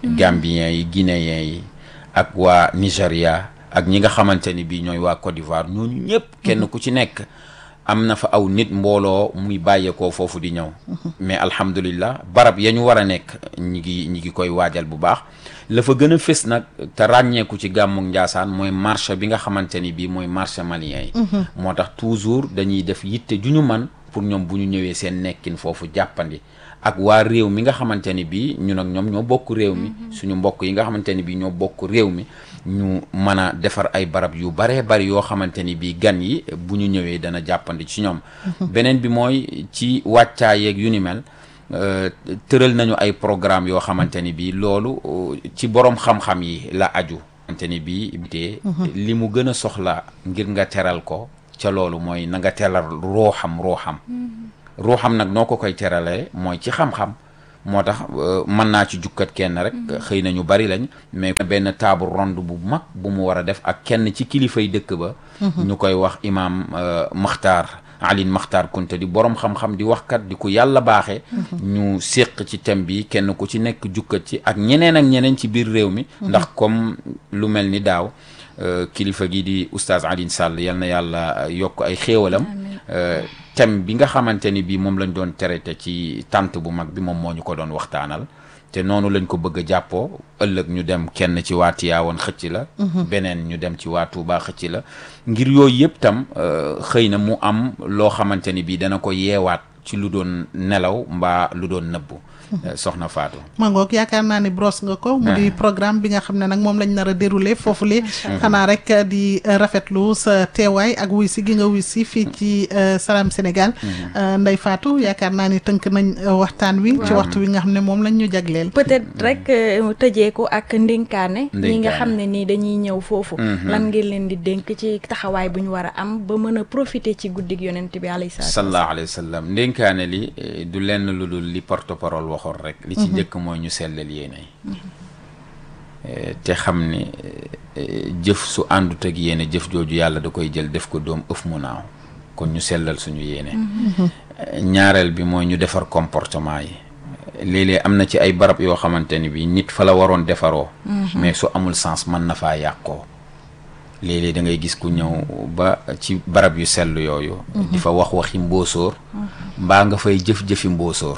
Gambiens yi Guinéens yi ak waa Nigéria ak ñi nga xamante ni bii ñooy waa Côte d'Ivoire ñooñu ñëpp kenn ku ci nekk am na fa aw nit mbooloo muy bàyyeekoo foofu di ñëw mais alhamdulillah barab ya ñu war a nekk ñi ngi ñi ngi koy waajal bu baax la fa gën a fës nag te ràññeeku ci gàmmuk Njaasaan mooy marché bi nga xamante ni bii mooy marché malien yi moo tax toujours dañuy def yitte ju ñu man pour ñoom bu ñu ñëwee seen nekkin foofu jàppandi ak waa réew mi nga xamante ni bii ñun ak ñoom ñoo bokk réew mi suñu mbokk yi nga xamante ni bii ñoo bokk réew mi ñu mën a defar ay barab yu baree bari yoo xamante ni bii gan yi bu ñu ñëwee dana jàppandi ci ñoom beneen bi mooy ci wàccaa yeeg yu ni mel tëral nañu ay programme yoo xamante ni bii loolu ci borom xam-xam yi la aju xamante ni bii te li mu gën a soxla ngir nga teral ko ca loolu mooy na nga teral rooxam rooxam ruuxam nag noo ko koy teralee mooy ci xam-xam moo tax mën naa ci jukkat kenn rek xëy na ñu bari lañ mais benn table ronde bu mag bu mu war a def ak kenn ci kilifay dëkk ba ñu koy wax imaam Maxtaar Alin Maxtaar Kunta di borom xam-xam di waxkat di ko yàlla baaxee ñu séq ci thème bi kenn ku ci nekk jukkat ci ak ñeneen ak ñeneen ci biir réew mi ndax comme lu mel ni daaw kilifa gi di oustaz Alioune Sall yal na yàlla yokk ay xéewalam thème bi nga xamante ni bii moom lañ doon traité ci tànt bu mag bi moom moo ñu ko doon waxtaanal te noonu lañ ko bëgg a jàppoo ëllëg ñu dem kenn ci waa Tiwaawan xëcc la beneen ñu dem ci waa Tuubaa xëcc la ngir yooyu yëpp tam xëy na mu am loo xamante ni bii dana ko yeewaat ci lu doon nelaw mbaa lu doon nëbbu soxna Fatou. mangoog yaakaar naa ni brosse nga ko. mu di programme bi nga xam ne nag moom lañ nar a déroulé foofu le xanaa rek di rafetlu sa teewaay ak wuy si gi nga wuy si fii ci Salam Sénégal. Ndeye Fatou yaakaar naa ni tënk nañ waxtaan wi. ci waxtu wi nga xam ne moom lañ ñu jagleel. peut-être rek tëjee ko ak ndénkaane. ñi nga xam ne nii dañuy ñëw foofu. lan ngeen leen di dénk ci taxawaay bu ñu war a am ba mën a profiter ci guddig yonent bi alayhi salaatu sallallahu alayhi wa sallam ndénkaane li du lenn lu dul li porte-parole waxoon rek li ci njëkk mooy ñu sellal yéene te xam ni jëf su àndut ak yéene jëf jooju yàlla da koy jël def ko doom ëf mu naaw kon ñu sellal suñu yéene ñaareel bi mooy ñu defar comportement yi léeg-léeg am na ci ay barab yoo xamante ni bi nit fa la waroon defaroo mais su amul sens mën na faa yàqoo léeg-léeg da ngay gis ku ñëw ba ci barab yu sell yooyu di fa wax waxi mboosóor mbaa nga fay jëf-jëfi mboosóor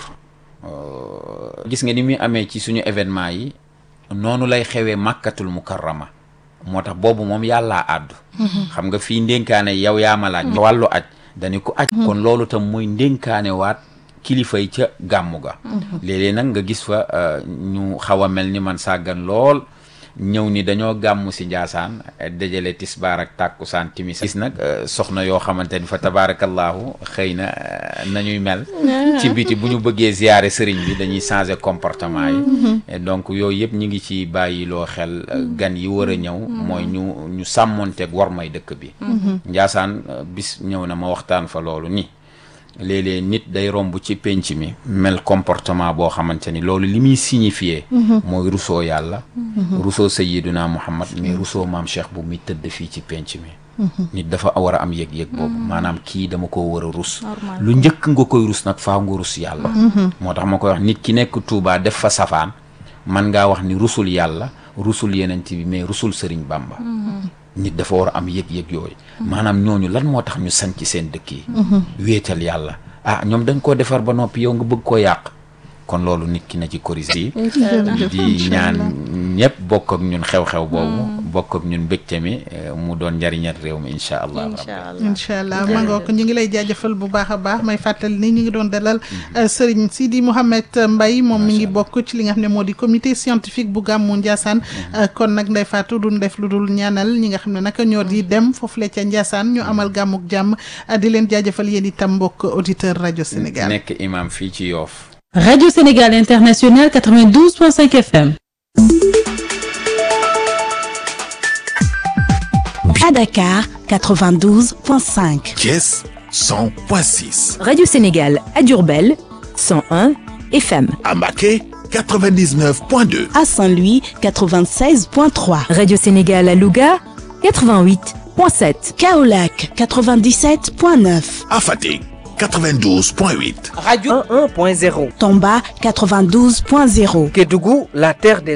gis nga ni muy amee ci suñu événement yi noonu lay xewee màkkatul mukarrama moo tax boobu moom yàllaa àddu xam nga fii ndénkaane yow yaa ma laaj wàllu aj dañu ko aj kon loolu tam muy ndénkaane waat kilifa yi ca gàmmu ga léeg-léeg nag nga gis fa ñu xaw a mel ni man sàggan lool ñëw ni dañoo gàmmu si njaasaan dajale tisbaar ak tàkkusaan timis gis nag soxna yoo xamante ni fa tabaarakallaahu xëy na nañuy mel ci biti bu ñu bëggee ziyaare sëriñ bi dañuy changer comportement yi donc yooyu yëpp ñu ngi ci bàyyiloo xel gan yi war a ñëw mooy ñu ñu sàmmonteeg war may dëkk bi njaasaan bis ñëw na ma waxtaan fa loolu ni léeg-léeg nit day romb ci penc mi mel comportement boo xamante ni loolu li muy signifié mooy rusoo yàlla rusoo sayiduna muhammad mais rusoo maam cheikh bu muy tëdd fii ci penc mi nit dafa war a am yëg-yëg boobu maanaam kii dama ko war a rus lu njëkk nga koy rus nag faa nga rus yàlla moo tax ma koy wax nit ki nekk Tuubaa def fa safaan man ngaa wax ni rusul yàlla rusul yenent bi mais rusul sëriñ Bamba nit dafa war a am yëg-yëg yooyu maanaam ñooñu lan moo tax ñu sanc seen dëkk yi wéetal yàlla ah ñoom dañ koo defar ba noppi yow nga bëgg koo yàq kon loolu nit ki na ci corrigé di ñaan ñëpp bokk ak ñun xew-xew boobu bokk ak ñun mbégte mi mu doon njariñal réew mi incha allah incha allah ma ngoo ko ñu ngi lay jaajëfal bu baax a baax may fàttali ni ñu ngi doon dalal Serigne Sidi Mouhamed Mbaye moom mi ngi bokk ci li nga xam ne moo di comité scientifique bu gàmmu Ndiassane kon nag Ndeye Fatou duñ def lu dul ñaanal ñi nga xam ne naka ñoo di dem foofu le ca Ndiassane ñu amal gàmmuk jàmm di leen jaajëfal yéen itam mbokk auditeur rajo Sénégal nekk imam fii ci Yoff Radio Sénégal International 92.5 FM. À Dakar, 92.5. Thiès, 100.6. Radio Sénégal à Diourbel, 101 FM. À Mbacké, 99.2. À Saint-Louis, 96.3. Radio Sénégal à Louga, 88.7. Kaolack, 97.9. À Fatick, 92.8. Radio 1.0. Tomba 92.0. Kédougou, la terre des